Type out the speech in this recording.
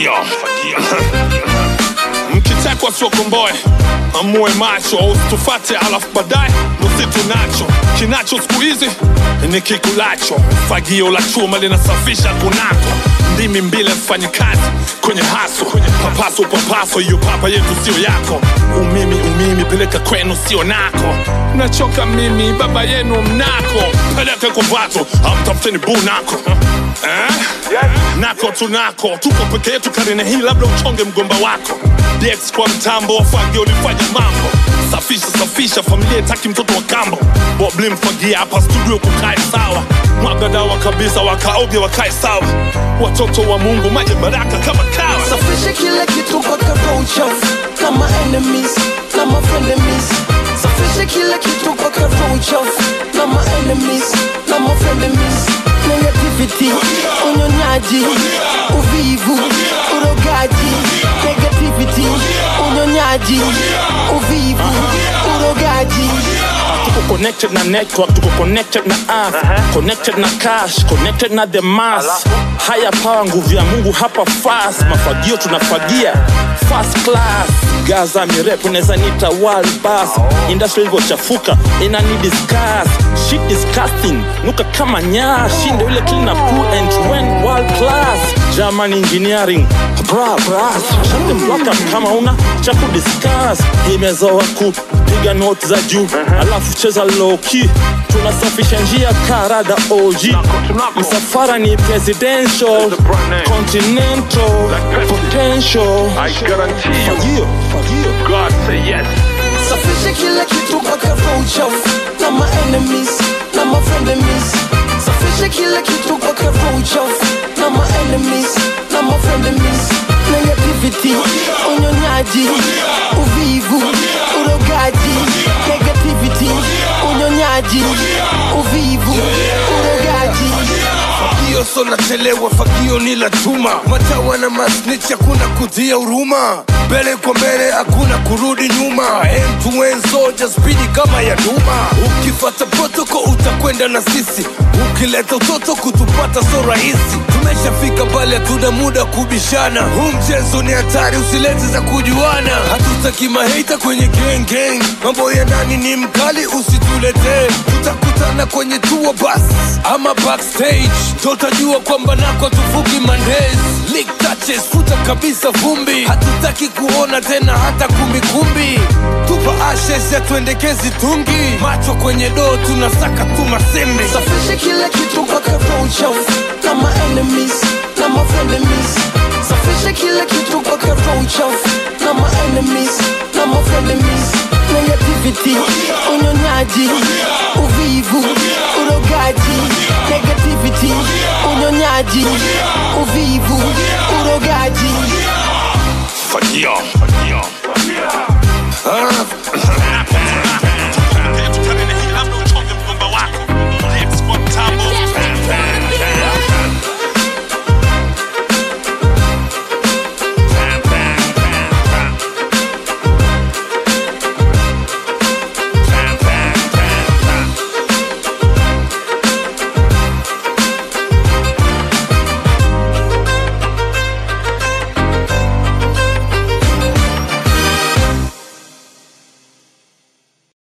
Fagio, mkitekwa siokomboe amue macho usitufate alafu baadaye nusitu nacho kinacho siku hizi ni kikulacho fagio la chuma linasafisha kunako ndimi mbili mfanyi kazi kwenye haso papaso papaso hiyo papa yetu sio yako umimi umimi peleka kwenu sio nako nachoka mimi baba yenu mnako peleka kuvato amtafuteni bu nako eh? nako tunako tuko peke yetu karine hii labda uchonge mgomba wako dx kwa mtambo fagio ulifanya mambo safisha safisha familia taki mtoto wa kambo bobli mfagia hapa studio kukae sawa mwaga dawa kabisa wakaoge wakae sawa watoto wa mungu maji baraka kama kawa safisha kila kitu mpaka roho uchafu kama enemies na ma frenemies safisha kila kitu mpaka roho uchafu na ma enemies na ma frenemies negativity unyonyaji uvivu urogaji negativity unyonyaji uvivu urogaji tuko connected na network tuko connected na earth connected na cash connected na the mass haya power nguvu ya mungu hapa fast mafagio tunafagia first class gaza mirefu unaweza nita world bus industry ilivyochafuka inani discuss shit disgusting nuka kama nyaa shinde ule clean up cool and when world class german engineering bra bras shate mwaka kama una cha kudiscuss imezoa kupiga note za juu alafu cheza low key tunasafisha njia karada OG msafara ni presidential continental potential fagio fagio God say yes safisha kila kitu mpaka roho uchafu na ma enemies na ma frenemies safisha kila kitu mpaka roho uchafu na ma enemies na ma frenemies negativity unyonyaji uvivu urogaji negativity unyonyaji uvivu urogaji Fagio so nachelewa, fagio ni la chuma. Matawa na masnitch, hakuna kutia huruma. Mbele kwa mbele, hakuna kurudi nyuma. End to end soldier, spidi kama ya duma. Ukifata protoko utakwenda na sisi, ukileta utoto kutupata so rahisi. Tumeshafika pale, hatuna muda kubishana. Huu mchezo ni hatari, usilete za kujuana. Hatutaki maheita kwenye gang gang, mambo ya ndani ni mkali, usituletee. Tutakutana kwenye tour bus ama backstage, tutajua kwamba nako tufuki mandays. Lick touches, futa kabisa vumbi, hatutaki kuona tena hata kumbikumbi. Tupa ashes ya tuendekezi tungi, macho kwenye doo, tunasaka tu masembe. safisha kila kitu mpaka roho uchafu na ma enemies na ma frenemies safisha kila kitu mpaka roho uchafu na ma enemies na ma frenemies negativity unyonyaji uvivu urogaji negativity unyonyaji uvivu urogaji Fagio